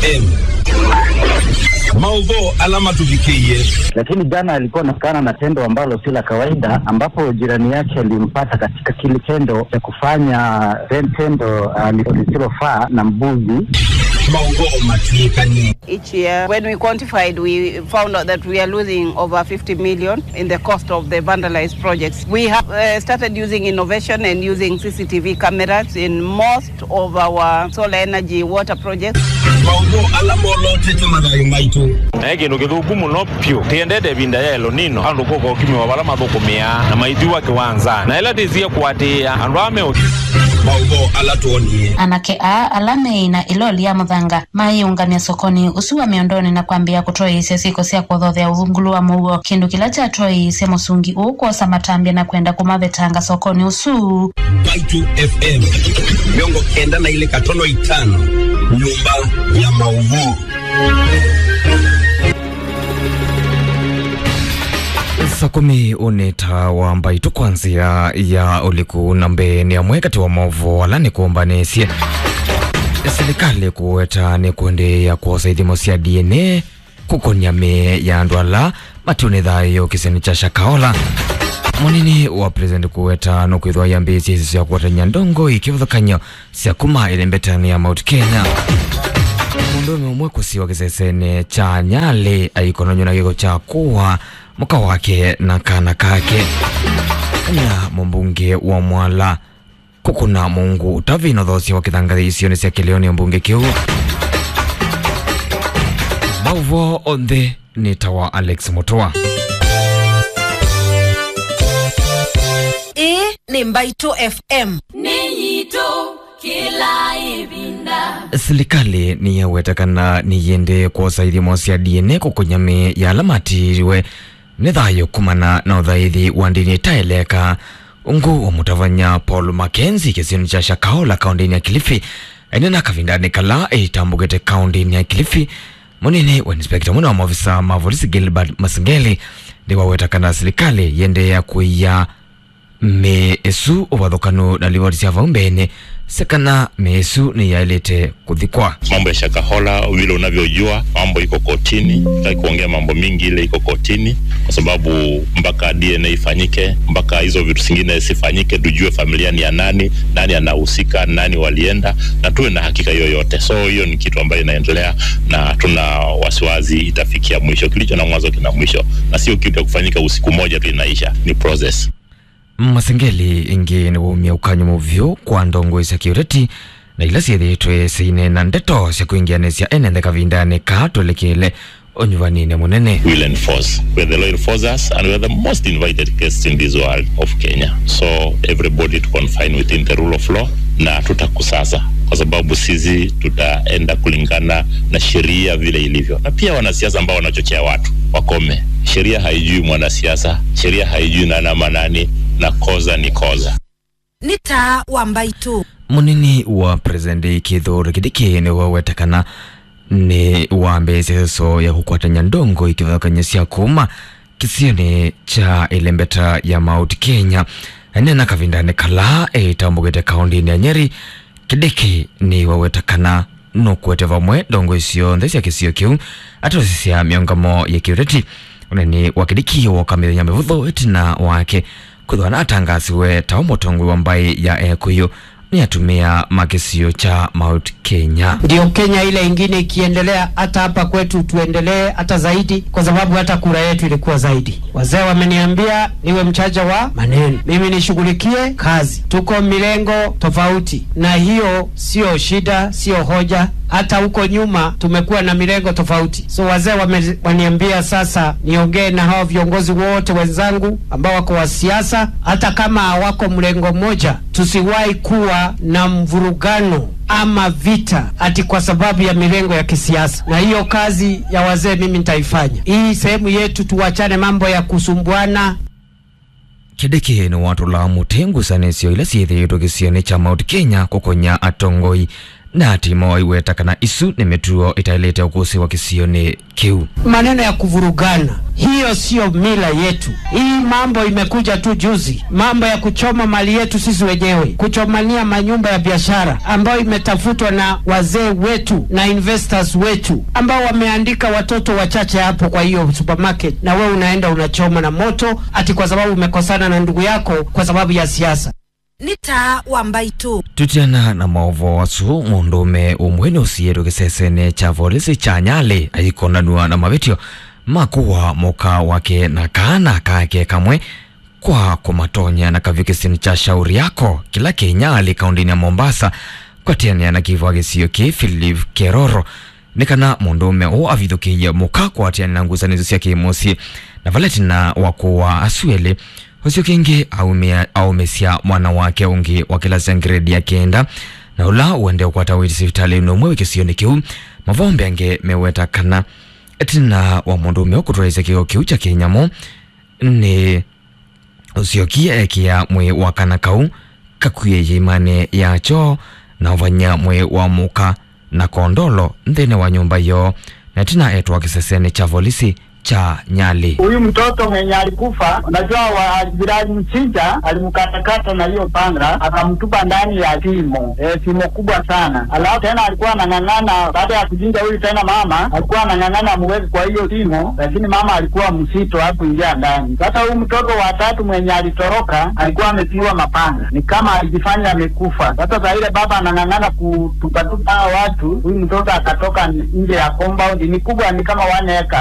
FM maudho alama tuvikie lakini jana alikuwa anaonekana na tendo ambalo si la kawaida, ambapo jirani yake alimpata katika kile tendo cha kufanya tendo uh, lisilofaa na mbuzi. maudho matuikani Each year, when we quantified, we found out that we are losing over 50 million in the cost of the vandalized projects. We have uh, started using innovation and using CCTV cameras in most of our solar energy water projects. maudho alama olotete mathayo maitu naye kindu githuku muno pyu tiendete vinda ya El Nino andu kuko kimiwa vala mathukumia na maithiwa kiwanza na ila tisie kuatia andu ame maudho alatuonie anake a alamei na iloli ya muthanga maiungania sokoni usu wa miondoni na kwambia kutoiisya siko sya kuthothea uthungulu wa muuo kindu kila kyatoiisye musungi uukosa matambia na kwenda kumavetanga sokoni usu Baitu FM miongo kenda na ile katono itano nyumba ya maudho saa kumi unita wa mbaitu kwanzia ya uliku na mbeni amwe kati wa movo ala ni kuombanisye serikali kuweta ni kundi ya kuosa ithimo cia dna kukonia me ya andu ala matiuni thayo kiseni cha shakaola munini wa president kuweta no kwithwa yambisi isi cia kuotanya ndongo ikivuthukany'o cia kuma ilembetani ya mount kenya mundume umwe kusiwa kisesene cha nyali aikononywa na giko cha kuwa muka wake na kana kake nya mumbunge wa mwala kukuna mungu utavino thosia wa kithangathi isioni cia kilioni mbunge kiu mauvo onthe ni tawa alex mutua ĩĩ nĩ mbaitũ fm nĩnyitũ kĩla ĩvinda serikali niyewetekana niyende kwosa ithimo cia dna kukunyami ya ala matiriwe ni thayo kumana na uthaithi wa ndini itaeleka ungu wa mutavanya paul makenzi kisioni cha shakaola kaundini ya kilifi ene na kavindani kala itambugite kaundini ya kilifi munini wa inspekta muna wa maofisa ma polisi gilbert masingeli ndiwawetakana serikali yende ya kuiya meesu uvathukanu na livoti cia vau mbene sekana meesu ni yailite kuthikwa mambo ya Shakahola vile unavyojua, mambo iko kotini. Sitaki kuongea mambo mingi, ile iko kotini kwa sababu mpaka DNA ifanyike, mpaka hizo vitu zingine zifanyike, tujue familia ni ya nani, nani anahusika, nani walienda, na tuwe na hakika hiyo yote. So hiyo ni kitu ambayo inaendelea, na tuna wasiwasi itafikia mwisho. Kilicho na mwanzo kina mwisho, na sio kitu ya kufanyika usiku moja tu inaisha, ni process. masengeli ingi ni wumia ukanyo muvyu kwa ndongo cia kiureti na ila ciithitwe ciine na ndeto cia kuingianisya enenthe kavindani ka twelekele unyuvanine munene will enforce. We're the law enforcers and we're the most invited guests in this world of Kenya. So everybody to confine within the rule of law na tutakusasa kwa sababu sisi tutaenda kulingana na sheria vile ilivyo, na pia wanasiasa ambao wanachochea watu wakome. Sheria haijui mwanasiasa, sheria haijui nani ama nani, na koza ni koza. nĩ ta wa mbaitũ munini wa president kithuri kidiki ni wawetekana ni wambĩtie so ya kukwatanya ndongo ikithokanya cia kuma kisioni cha ilembeta ya mount kenya nena kavindani kala ĩtambũgĩte kaũntini ya nyeri kidiki ni wawetekana no kwete vamwe ndongo icio nthe cia kisio kiu atosi cia miongamo ya kiureti uneni wa kidiki wokamithenya mivutho itina wake kwithwa na atangasiwe ta umutongwi wa mbai ya ekuyu ni atumia makisio cha mount kenya ndio Kenya ile ingine ikiendelea, hata hapa kwetu tuendelee hata zaidi, kwa sababu hata kura yetu ilikuwa zaidi. Wazee wameniambia niwe mchaja wa maneno, mimi nishughulikie kazi. Tuko milengo tofauti, na hiyo sio shida, sio hoja. Hata huko nyuma tumekuwa na milengo tofauti, so wazee wame- waniambia sasa niongee na hao viongozi wote wenzangu ambao wako wa siasa, hata kama hawako mlengo mmoja, tusiwahi kuwa na mvurugano ama vita ati kwa sababu ya milengo ya kisiasa. Na hiyo kazi ya wazee mimi nitaifanya. Hii sehemu yetu, tuwachane mambo ya kusumbuana. kidiki ni watu la mutengu sanisio ila ciithiitwo gicioni cha mount kenya kukonya atongoi na timo iweta kana isu ni mituo itailete ukusi wa kisioni kiu maneno ya kuvurugana hiyo sio mila yetu hii mambo imekuja tu juzi mambo ya kuchoma mali yetu sisi wenyewe kuchomania manyumba ya biashara ambayo imetafutwa na wazee wetu na investors wetu ambao wameandika watoto wachache hapo kwa hiyo supermarket na wewe unaenda unachoma na moto ati kwa sababu umekosana na ndugu yako kwa sababu ya siasa nĩ ta wa mbaitũ tutiana na maovo wasu mundume umwe ni usieru kisesene cha volisi cha nyali aikonanua na mavitio makuwa muka wake na kana kake kamwe kwa kumatonya na kavikisini cha shauri yako kila kinyali kaundini ya mombasa kwatiania na kivwa gisio ki philip keroro nikana mundume u avithukiie muka kwatiania na ngusanizo cia kimusi na valetina wakuwa asuele ucio kingi aumia aumisia mwana wake ungi wa kilasi ya gredi ya kenda na ula uende ukwata witi sivitali numwe wikisioni kiu mavombe ange meweta kana tina wa mundume ukutwaisya kio kiu cha kinyamo ni uciokia ekia mwi wa kana kau kakwie imane yacho na uvanya mwi wa muka na kondolo nthini wa nyumba iyo na tina etwa kiseseni cha volisi cha Nyali. Huyu mtoto mwenye alikufa, unajua wa jirani mchinja alimkatakata na hiyo panga akamtupa ndani ya shimo e, shimo kubwa sana. Alafu tena alikuwa anang'ang'ana, baada ya kuchinja huyu tena mama alikuwa anang'ang'ana muwezi kwa hiyo shimo, lakini mama alikuwa msito hakuingia ndani. Sasa huyu mtoto wa tatu mwenye alitoroka alikuwa amepigwa mapanga, ni kama alijifanya amekufa. Sasa saa ile baba anang'ang'ana kutupatupa hao watu, huyu mtoto akatoka nje ya compound, ni kubwa, ni kama one acre